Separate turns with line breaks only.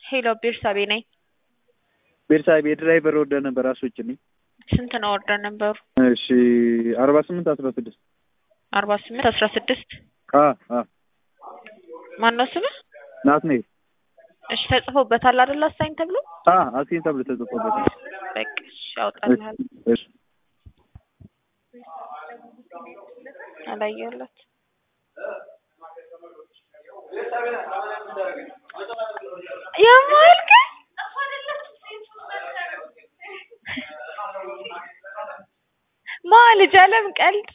ሄሎ ቤርሳቤ ነኝ።
ቤርሳቤ የድራይቨር ወርደር ነበር አስወጭልኝ።
ስንት ነው ወርደር ነበሩ?
እሺ አርባ ስምንት አስራ ስድስት
አርባ ስምንት አስራ ስድስት
አ አ
ማነው ስምህ?
ናትናኤል
እሺ ተጽፎበታል አይደል? አሳኝ ተብሎ
አ አሲን ተብሎ ተጽፎበታል።
በቃ እሺ ያውጣልሃል።
እሺ
አላየሁለት የማልክ ማ ልጅ አለም ቀልድ